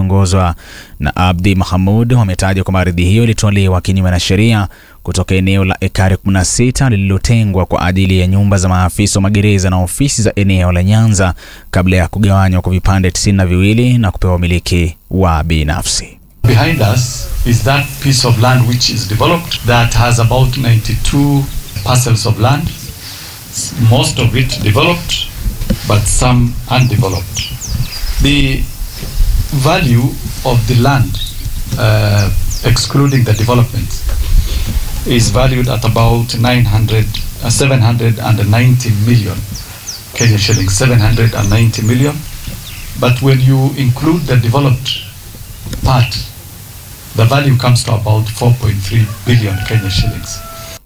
wakiongozwa na Abdi Mahamud wametaja kwamba ardhi hiyo ilitolewa kinyume na sheria kutoka eneo la ekari 16 lililotengwa kwa ajili ya nyumba za maafisa wa magereza na ofisi za eneo la Nyanza kabla ya kugawanywa kwa vipande tisini na viwili na kupewa umiliki wa binafsi. Behind us is that piece of land which is developed that has about 92 parcels of land, most of it developed, but some undeveloped. The value of the land, uh, excluding the development, is valued at about 900, uh, 790 million Kenya shillings, 790 million. But when you include the developed part, the value comes to about 4.3 billion Kenya shillings.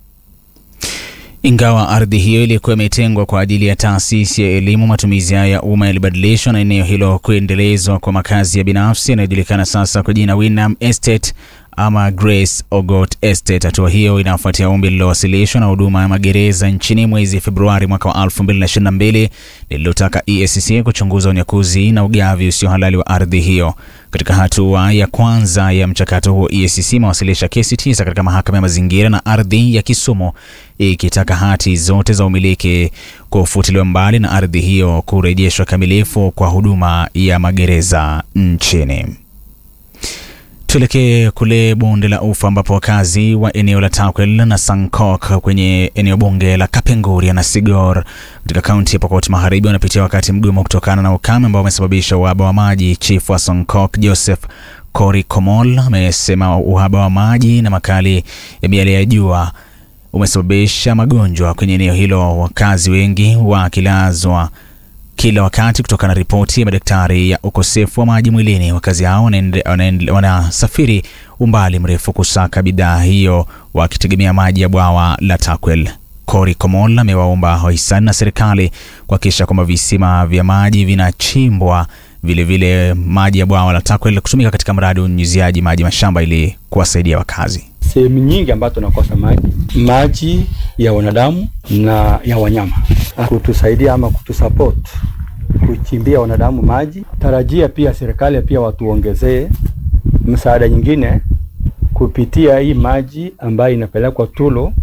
Ingawa ardhi hiyo ilikuwa imetengwa kwa ajili ya taasisi ya elimu, matumizi hayo ya umma yalibadilishwa na eneo hilo kuendelezwa kwa makazi ya binafsi yanayojulikana sasa kwa jina Winam Estate ama Grace Ogot Estate. Hatua hiyo inafuatia ombi lililowasilishwa na huduma ya magereza nchini mwezi Februari mwaka wa 2022 lililotaka EACC kuchunguza unyakuzi na ugavi usio halali wa ardhi hiyo. Katika hatua ya kwanza ya mchakato huo, EACC imewasilisha kesi tisa katika mahakama ya mazingira na ardhi ya Kisumu ikitaka hati zote za umiliki kufutiliwa mbali na ardhi hiyo kurejeshwa kamilifu kwa huduma ya magereza nchini. Tuelekee kule bonde la Ufa ambapo wakazi wa eneo la Takwel na Sankok kwenye eneo bunge la Kapenguria na Sigor katika kaunti ya Pokot Magharibi wanapitia wakati mgumu kutokana na ukame ambao umesababisha uhaba wa maji. Chifu wa Sankok Joseph Kori Komol amesema uhaba wa maji na makali ya miale ya jua umesababisha magonjwa kwenye eneo hilo, wakazi wengi wakilazwa kila wakati kutokana na ripoti ya madaktari ya ukosefu wa maji mwilini. Wakazi hao wanasafiri umbali mrefu kusaka bidhaa hiyo wakitegemea maji ya bwawa la Takwel. Kori Komol amewaomba wahisani na serikali kuhakikisha kwamba visima vya maji vinachimbwa, vilevile maji ya bwawa la Takwel kutumika katika mradi wa unyunyiziaji maji mashamba ili kuwasaidia wakazi. Sehemu nyingi ambazo tunakosa maji, maji ya wanadamu na ya wanyama, kutusaidia ama kutusupport kuchimbia wanadamu maji. Tarajia pia serikali pia watuongezee msaada nyingine kupitia hii maji ambayo inapelekwa Tulo